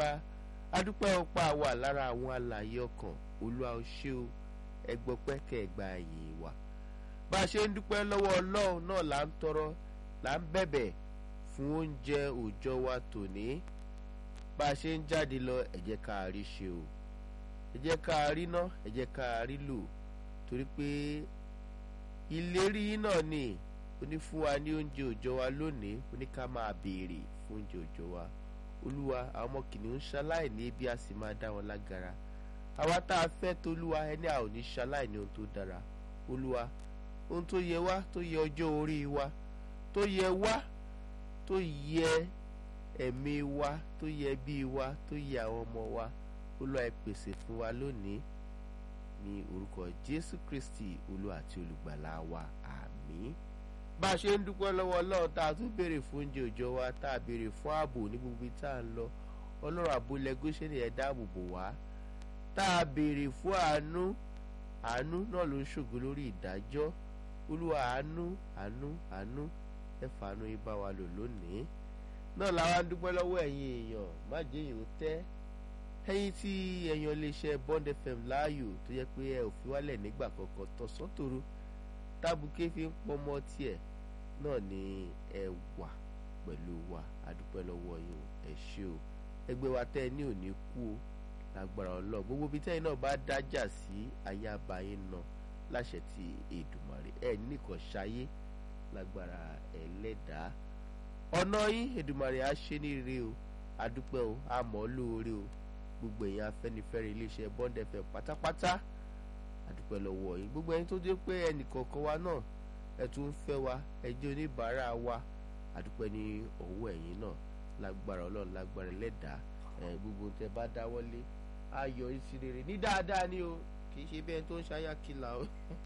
bàbá adúpẹ́ ọpá wà lára àwọn alààyè ọkàn olúwa ó ṣé o ẹgbọ́pẹ́ kẹgbà yìí wà bá a ṣe ń dúpẹ́ lọ́wọ́ ọlọ́run náà là ń tọrọ là ń bẹ̀bẹ̀ fún oúnjẹ òòjọ́ wa tòní bá a ṣe ń jáde lọ ẹ jẹ́ ká a rí ṣe o ẹ jẹ́ ká a rí ná ẹ jẹ́ ká a rí lò torí pé ìlérí náà ni ó ní fún wa ní oúnjẹ òòjọ́ wa lónìí ó ní ká máa béèrè fún oúnjẹ òòjọ́ wa olúwa àwọn ọmọ kìnìún ṣaláìní ebi a sì máa dá wọn lágara àwa tá a fẹ́ tolúwa ẹni a ò ní ṣaláìní ohun tó dára olúwa ohun tó yẹ wá tó yẹ ọjọ́ orí wa tó yẹ wá tó yẹ ẹ̀mí wa tó yẹ bí wa tó yẹ àwọn ọmọ wa olúwa ẹ pèsè fún wa lónìí ní orúkọ jésù kristi olúwa àti olùgbàlà wa àmín bá a ṣe ń dúpẹ́ lọ́wọ́ ọlọ́run tá a tún béèrè fún oúnjẹ òòjọ́ wa tá a béèrè fún ààbò ní gbogbo tá a ń lọ ọlọ́run àbúlẹ̀ gúúsẹ́nì ẹ̀ dáàbò bò wá tá a béèrè fún àánú àánú náà ló ń ṣògo lórí ìdájọ́ olúwa àánú àánú àánú ẹ fàánú yín bá wa lò lónìí náà làwa ń dúpẹ́ lọ́wọ́ ẹ̀yin èèyàn má jẹ́ èèyàn tẹ́ ẹ̀yin tí ẹ̀yàn lè ṣe Bond FM láàyò tó yẹ pé ẹ ò fi wálẹ̀ nígbà kankan tọ̀sán tòru tábùkẹ́ fi ń pọmọ tiẹ̀ náà ni ẹ wà pẹ̀lú wa adúpẹ́ lọ́wọ́ yín ẹ ṣé o ẹgbẹ́ wa tẹ́ ẹ ní òní kú o lágbára ọlọ́ọ̀ gbogbo ibi tẹ́yìn náà bá dájà sí ayé abayé náà láṣẹ ti Èdùmàrè ẹ nìkan ṣayé lágbára ẹlẹ́dàá ọ̀nà yín Èdùmàrè á ṣe ní ire o adúpẹ́ o àmọ́ lóore o gbogbo èèyàn afẹ́nifẹ́re iléeṣẹ́ Bond FM pátápátá adúpẹ́ lọ́wọ́ yín gbogbo ẹni tó dé pé ẹnìkọ̀ọ̀kan wa náà ẹ tún ń fẹ́ wa ẹ jẹ́ oníbàárà wa adúpẹ́ ní ọwọ́ ẹ̀yin náà lágbára ọlọ́run lágbára ẹlẹ́dàá ẹ gbogbo tẹ bá dáwọ́lé ayọ̀ ìsì rere ní dáadáa ni o kì í ṣe bẹ́ẹ̀ tó ń ṣayákìlà o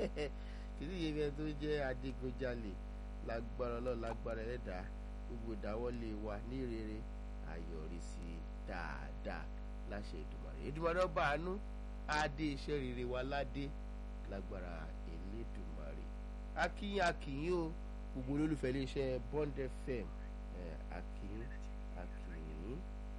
kì í ṣe bẹ́ẹ̀ tó ń jẹ́ adigunjalè lágbára ọlọ́run lágbára ẹlẹ́dàá gbogbo ìdáwọ́lé wa ní rere ayọ̀rísí dáadáa láṣẹ Èdùmàrè Èdùmàrè ọba àánú adé iṣẹ́ rere wa ládé lágbára Elédùmarè akínyìn akínyìn o gbogbo olólùfẹ́ iléeṣẹ́ Bond FM akínyìn akínyìn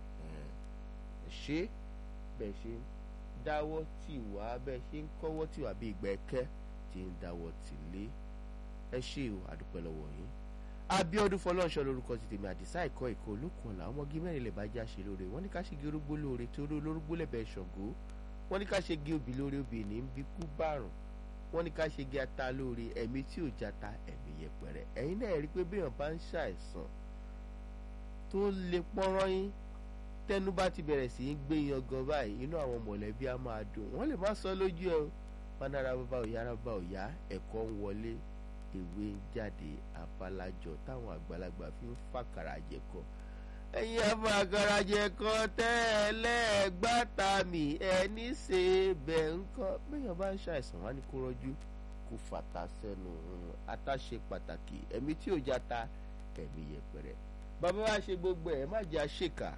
ṣé bẹ́ẹ̀ ṣe ń dáwọ́ tì wá bẹ́ẹ̀ ṣe ń kọ́wọ́ tì wá bí ìgbà ẹ̀kẹ́ tí ń dáwọ́ tì lé ẹ ṣé o àdúpẹ́ lọ́wọ́ yín Abíọ́dún Fọlọ́runṣọ́ lórúkọ ti tèmi àdìsá ẹ̀kọ́ ìkọ́ olókùn ọ̀la ọmọge mẹ́rin lè bá já ṣe lóore wọ́n ní ká ṣe gé orógbó lóore tí olórógbó lẹ́bẹ̀ẹ́ ṣọ̀gó wọ́n ní ká ṣe gé obì lóore obì ní bí kú bárùn wọ́n ní ká ṣe gé ata lóore ẹ̀mí tí ò jata ẹ̀mí yẹpẹrẹ ẹ̀yin náà rí i pé béèyàn bá ń ṣàìsàn tó lè pọ́nrán yín tẹnu bá ti bẹ̀rẹ̀ sí í gbé yan gan báyìí inú àwọn mọ̀lẹ́bí á máa dùn wọ́n lè má sọ lójú ẹ o panara bàbá òyà bàbá òyà ẹ̀kọ́ ń wọlé ewé ń jáde abalajọ táwọn àgbàlagbà fi ń fàkàrà jẹkọ ẹ̀yin afàkàrà jẹkọ tẹ́lẹ̀ gbàtà mi ẹni ṣe bẹ́ẹ̀ ń kọ́ bẹ́ẹ̀yàn bá ń ṣàìsàn wá ní kó rọ́jú kó fàtà sẹ́nu àtàṣe pàtàkì ẹ̀mí tí ò játa ẹ̀mí yẹpẹrẹ bàbá wa ṣe gbogbo ẹ̀ má jẹ́ àṣekà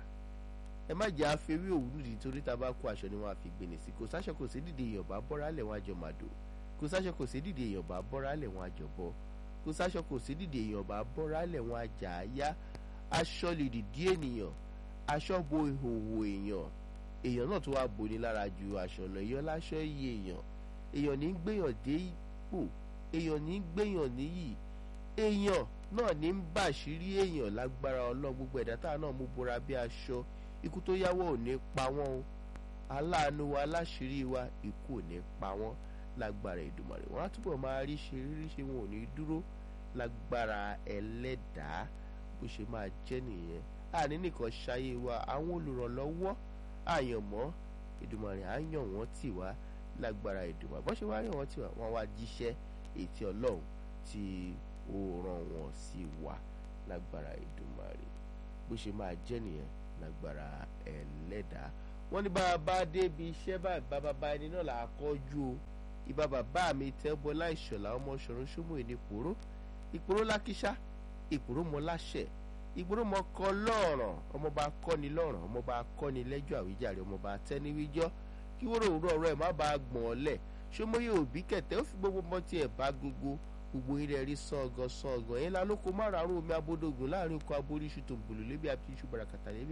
ẹ má jẹ́ àfẹ́wé òwú nìdí torí tá a bá kó aṣọ ni wọ́n á fi gbéni sí kò sáṣọ kò sí dìde èèyàn bá bọ́ra lẹ̀ wọ́n àjọ màdò kò sáṣọ kò sí dìde èèyàn bá bọ́ra lẹ̀ wọ́n àjọ bọ́ kò sáṣọ kò sí dìde èèyàn bá bọ́ra lẹ̀ wọ́n àjà àyá aṣọ lè dìdí ènìyàn aṣọ bo ìhòòhò èèyàn èèyàn náà tó wá boni lára ju aṣọ lọ èèyàn láṣọ iye èèyàn èèyàn ní gbéyàn dé ipò èèyàn ní gbéyàn níyì èèyàn náà ní ń bàṣírí èèyàn lágbára ọlọ́run gbogbo ẹ̀dá táà náà mú bora bí aṣọ ikú tó yáwọ́ ò ní pa wọ́n o aláàánú wa aláṣírí wa ikú ò ní pa wọ́n lágbára Èdùmàrè wọ́n á túbọ̀ máa rí ṣe rírí ṣe wọn ò ní dúró lágbára ẹlẹ́dàá bó ṣe máa jẹ́ nìyẹn àní nìkan ṣayé wa àwọn olùrànlọ́wọ́ àyànmọ́ Èdùmàrè á yàn wọ́n tì wá lágbára Èdùmàrè bó ṣe wá yàn wọ́n tì wá wọ́n wá jíṣẹ́ ètí ọlọ́run tí ó ràn wọ́n sí wa lágbára Èdùmàrè bó ṣe máa jẹ́ nìyẹn lágbára ẹlẹ́dàá wọ́n ní bàbá débi iṣẹ́ báyìí bàbá bá ẹni náà là á kọ́jú o ìbá bàbá mi tẹ́ bọ́lá ìṣọ̀lá ọmọ ṣọ̀run ṣọ́mù ìní ìpòró ìpòró lákíṣá ìpòró mọ láṣẹ ìpòró mọ kọ lọ́ọ̀ràn ọmọba kọ́ni lọ́ọ̀ràn ọmọba kọ́ni lẹ́jọ́ àwíjàre ọmọba tẹ́niwíjọ́ kí wóró òwúrọ̀ ọ̀rọ̀ ẹ̀ má bàa gbọ̀n ọ́ lẹ̀ ṣọmọye òbí kẹtẹ ó fi gbogbo mọ tiẹ̀ bá gbogbo gbogbo ilẹ̀ rí sọ̀gàn sọ̀gàn yẹn lálóko márùn-ún omi abódógún láàrin oko aboríṣu tó ń bòlò lébi àti iṣu barakata lébi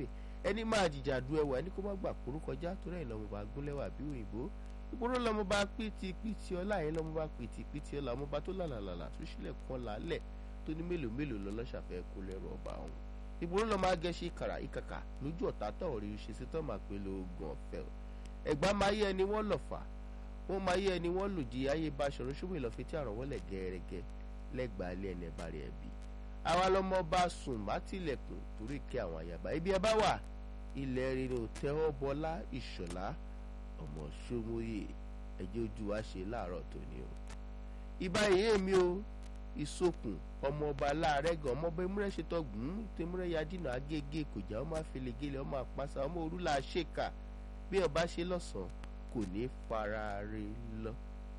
ẹni máa jìjà du ẹwà ẹni kó má gbà kóró kọjá torí ẹ̀ lọ́mọba gúnlẹ́wà bí òyìnbó ìgboro lọ́mọba pìtìpìtì ọlá yẹn lọ́mọba pìtìpìtì ọlá ọmọba tó làlàlàlà tó sílẹ̀ kan làálẹ̀ tó ní mélòó mélòó lọ́lọ́ṣàfẹ́ kó lẹ́rù ọba ọ̀hún ìgboro lọ́mọ agẹ́ṣe kàrà ìkàkà lójú ọ̀tá tó rí ṣe sí tó máa pè lóògùn ọ̀fẹ́ ẹ̀gbá máa yẹ ẹni wọ́n lọ̀fà wọ́n máa yẹ ẹni wọ́n lòdì ayé bá aṣọ ṣùgbọ́n ìlọ́fẹ́ tí àrùn wọlé gẹ́rẹ́gẹ́ lẹ́gbàá ilé ẹni ẹ̀bá rẹ̀ bí àwa lọmọ bá sùn má tilẹ̀kùn torí kí àwọn àyàbá ibi ẹ bá wà ilẹ̀ rere ò tẹ́wọ́ bọlá ìṣọ̀lá ọmọ ṣọmọye ẹjẹ́ ojú wa ṣe láàárọ̀ tòní o ìbá ìyé mi o ìsokùn ọmọ ọba láàrẹ gan ọmọ ọba emúrẹ́ ṣetọ́gùn tẹmúrẹ́ yadínà agége kòjá ọmọ àfẹlẹ́gẹ́lẹ́ ọmọ àpáṣà ọmọ òrùlà ṣèkà bí ọba ṣe lọ́sàn-án kò ní fara re lọ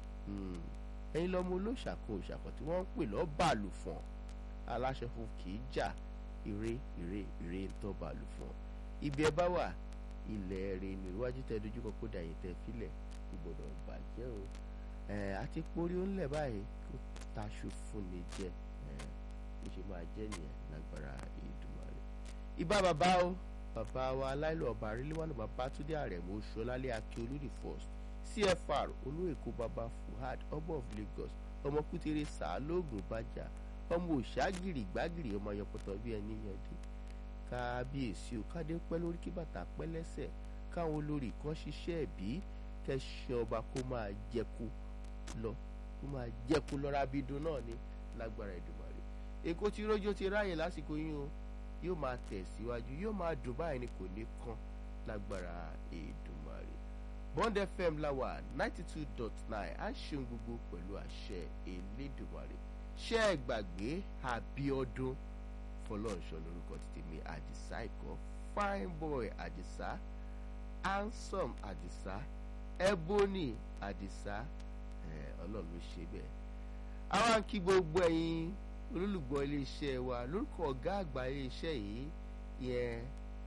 ẹ̀yin lọ́mọ olóṣàkó òṣàkó tí wọ́n ń pè lọ́ bàlù fún aláṣẹ fún kì í jà ire ire ire ń tọ́ bàlù fún ibi ẹ bá wà ilẹ̀ rẹ̀ ní iwájú tẹ dojú kọ kó dàyè tẹ filẹ̀ kò gbọdọ̀ bàjẹ́ o àti porí ó ń lẹ̀ báyìí kó taṣu fún ni jẹ bó ṣe máa jẹ́ nìyẹn lágbára Èdùmàrè. ìbá bàbá o bàbá wa aláìlú ọba aríléwánu bàbá túndé àrẹ̀mú ṣọlálẹ̀ akíolú the first cfr olóèkó bàbá fuhad ọmọ of lagos ọmọ kútéré sàálógún bàjá ọmọ òṣàgìrì gbàgìrì ọmọ ayọpọtọ bíi ẹni yẹndé kábíyèsí o kádé pẹ́ lórí kí bàtà pẹ́ lẹ́sẹ̀ káwọn olórí kan ṣiṣẹ́ ẹ̀bí kẹ́sì ọba kó máa jẹ́kú lọ kó máa jẹ́kú lọ́ra bídun náà ní lágbára Èdùmàrè èkó tí rójó ti ráàyè lásìkò yín o yóò máa tẹ̀síwájú yóò máa dùn báyìí ni kò ní kán lágbára Èdùmàrè Bond FM láwà ninety two dot nine á ṣeun gbogbo pẹ̀lú àṣẹ Elédùmarè ṣé ẹ gbàgbé Abíọ́dún fọlọ́ọ̀ṣọ́ lórúkọ títí mi àdìsá ikọ̀ fine boy àdìsá handsome àdìsá ebony àdìsá ọlọ́run ló ṣe bẹ́ẹ̀. àwọn kí gbogbo ẹ̀yin olólùgbọ́ iléeṣẹ́ wa lórúkọ ọ̀gá àgbà iléeṣẹ́ yìí yẹn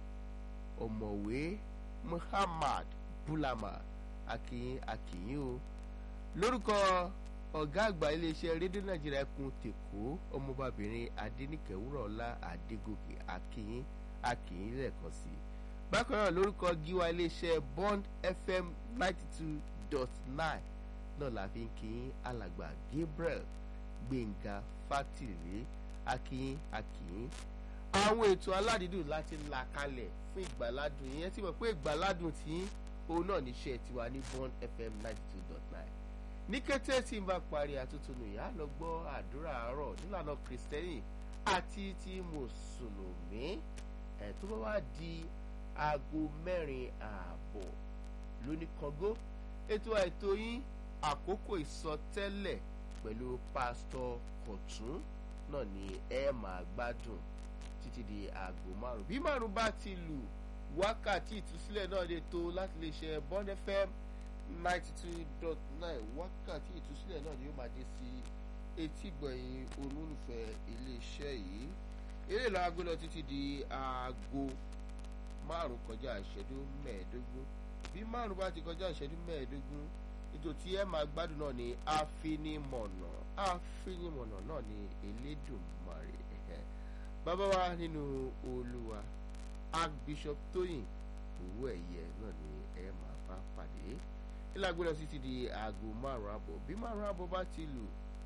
ọ̀mọ̀wé Muhammad Bulama akínyìn akínyìn o lórúkọ ọ̀gá àgbà iléeṣẹ́ rédíò nàìjíríà ẹkùn tèkó ọmọbabìnrin adẹnikẹwúrọ̀ọ́lá adégòkè akínyìn akínyìn lẹ́ẹ̀kan sí i bákan náà lórúkọ gíwá iléeṣẹ́ bond fm ninety two dot nine náà la fi ń kíyìn alàgbà gabriel gbẹ̀ngà fátìlé akínyìn akínyìn àwọn ètò aládìídùn láti là kalẹ̀ fún ìgbàládùn yẹn tí mo pé ìgbàládùn tí òun náà níṣẹ́ tiwa ní bond fm ninety two dot nine ní kété tí n bá parí àtúntúnú yà á lọ gbọ́ àdúrà àárọ̀ nílànà kìrìsìtẹ́nì àti ti mùsùlùmí ẹ̀ tó bá wá di aago mẹ́rin ààbọ̀ lóní kọ́ngó ètò àìtó yín àkókò ìsọtẹ́lẹ̀ pẹ̀lú pásítọ̀ kọ̀tún náà ni ẹ máa gbádùn títí di aago márùn bí márùn bá ti lù wákàtí ìtúsílẹ̀ náà lè tó láti lè ṣe bond fm ninety two dot nine wákàtí ìtúsílẹ̀ náà ni ó máa dé sí etí gbọ̀nyìn olólùfẹ́ iléeṣẹ́ yìí eré ìlà aago lọ títí di aago márùn kọjá ìṣẹ́jú mẹ́ẹ̀ẹ́dógún bí márùn bá ti kọjá ìṣẹ́jú mẹ́ẹ̀ẹ́dógún ètò tí ẹ máa gbádùn náà ni àfinimọ̀nà àfinimọ̀nà náà ni Elédùmarè bàbá wa nínú Olúwa Archbishop Tóyìn owó ẹ̀yẹ náà ni ẹ máa bá pàdé ìlàgbé lọ sí ti di aago márùn àbọ̀ bí márùn àbọ̀ bá ti lù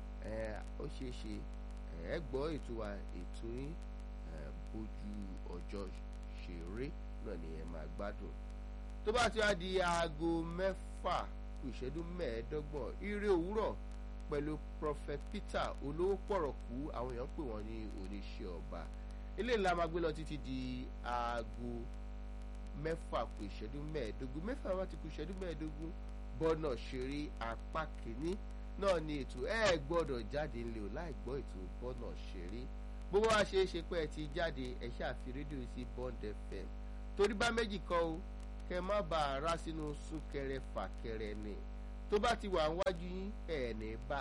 ó ṣeé ṣe ẹ gbọ́ ètò wa ètò yín bójú ọjọ́ ṣeré náà ni ẹ máa gbádùn tó bá ti wá di aago mẹ́fà kù ìṣẹ́jú mẹ́ẹ̀ẹ́dọ́gbọ̀n ire òwúrọ̀ pẹ̀lú prophet peter olówó pọ̀rọ̀kú àwọn èèyàn pè wọ́n ní oníṣẹ́ ọba ilé ńlá máa gbé lọ títí di aago mẹ́fà kù ìṣẹ́jú mẹ́ẹ̀ẹ́dógún mẹ́fà wá ti kù ìṣẹ́jú mẹ́ẹ̀ẹ́dógún bọ́nà ṣeré apá kìíní náà ni ètò ẹ gbọ́dọ̀ jáde ńlẹ̀ ò láì gbọ́ ètò bọ́nà ṣeré bó wá ṣe é ṣe pé ẹ ti jáde ẹ ṣàfi rédíò sí bond fm torí bá méjì kọ́ o kẹ má bà á rá sínú súnkẹrẹ fàkẹrẹ ni tó bá ti wà níwájú yín ẹ̀ ní bá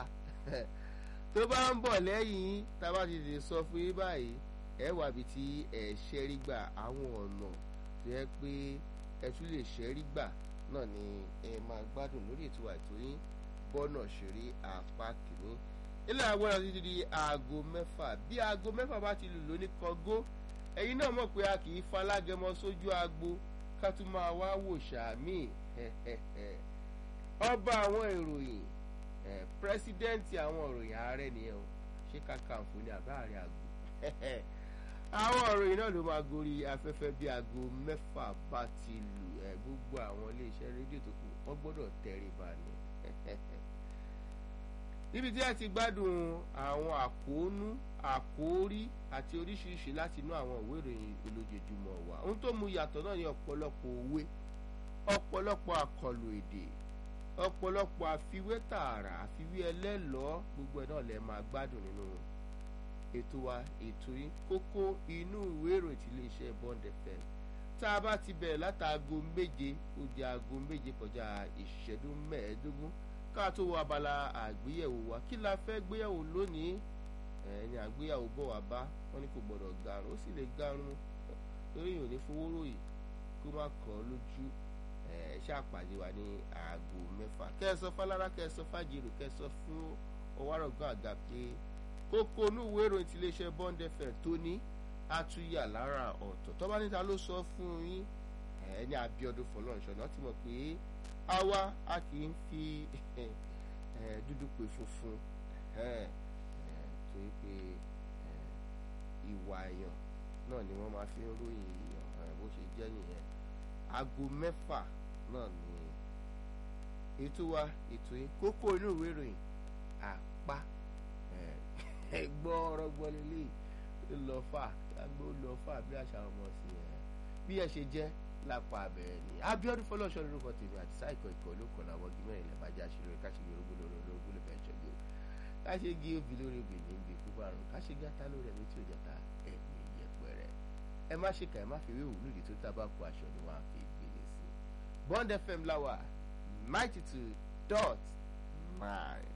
tó bá ń bọ̀ lẹ́yìn yín tá a bá ti lè sọ fún yín báyìí ẹ wà bí tí ẹ ṣẹ́rí gbà àwọn ọ̀nà tó yẹ pé ẹ tún lè ṣẹ́rí gbà náà ni ẹ máa gbádùn lórí ètò àìtó yín bọ́nà ṣeré apá kìíní ilé àgbọ̀nà títí di aago mẹ́fà bí aago mẹ́fà bá ti lù lóní kọ́gó ẹ̀yin náà mọ̀ pé a kì í falágẹmọ sójú agbo ká tún máa wá wò sàmì ọba àwọn ìròyìn pírẹsidẹ́ǹtì àwọn ìròyìn ààrẹ nìyẹn o ṣé kàkàǹfò ni àbá àrẹ àgbo àwọn ìròyìn náà ló máa gorí afẹ́fẹ́ bí aago mẹ́fà bá ti lù ẹ̀ gbogbo àwọn iléeṣẹ́ rédíò tó kù wọ́n gbọ́dọ̀ tẹríba ni níbi tí a ti gbádùn àwọn àkóónú àkóórí àti oríṣiríṣi láti inú àwọn ìwé ìròyìn olójoojúmọ́ wa ohun tó mú yàtọ̀ náà ní ọ̀pọ̀lọpọ̀ òwe ọ̀pọ̀lọpọ̀ àkọlù èdè ọ̀pọ̀lọpọ̀ àfiwé tààrà àfiwé ẹlẹ́lọ́ọ́ gbogbo ẹ̀ náà lè máa gbádùn nínú ètò wa ètò yìí kókó inú ìwé ìròyìn tí iléeṣẹ́ Bond FM tá a bá ti bẹ̀rẹ̀ látàgò méje ó di aago méje kọjá ìṣẹ́jú mẹ́ẹ̀ẹ́dógún ká tó wọ abala àgbéyẹ̀wò wa kí la fẹ́ gbéyẹ̀wò lónìí ẹni àgbéyàwó bọ̀ wá bá wọn ní kò gbọ́dọ̀ garun ó sì lè garun torí èèyàn ní fowó ròyìn kó má kàn án lójú ẹ ṣàpàdé wa ní aago mẹ́fà kẹsàn fálára kẹsàn fàjèrò kẹsàn fún ọwárọ̀gán àga pé kókó onúwé ìròyìn ti iléeṣẹ́ Bond FM tó ní àtúnyà lára ọ̀tọ̀ tọ́ba níta ló sọ fún yín ẹni Abíọ́dún Fọlọ́runṣọ́ náà ti mọ̀ pé àwa a kì í fi dúdú pè funfun torí pé ìwà èèyàn náà ni wọ́n máa fi ń ròyìn èèyàn bó ṣe jẹ́ nìyẹn aago mẹ́fà náà ni ètò wa ètò yìí kókó inú ìwé ìròyìn àpá ẹgbọ́ ọ̀rọ̀ gbọ́ lélẹ̀ lọ fà lágbó lọ fà bí àṣà ọmọ sí ẹ bí ẹ ṣe jẹ́ lápá abẹ́rẹ́ ni Abíọ́dún Fọlọ́ṣọ́ lórúkọ tèmi àti sáìkọ̀ ìkọ̀ ló kọ̀ làwọn gímẹ̀ ilẹ̀ bá já ṣeré káṣígi orógbó lórí olóògbé lè bẹ̀ ṣọ́gbó káṣígi obì lórí obì ní ibi ikú bá rùn káṣígi gátá lórí ẹ̀mí tí ó jẹta ẹ̀mí yẹpẹrẹ ẹ má ṣe kà ẹ má fi wéwù lóde tó tábà kó aṣọ ni wọ́n á fi gbélé sí Bond FM láwà ninety two dot nine.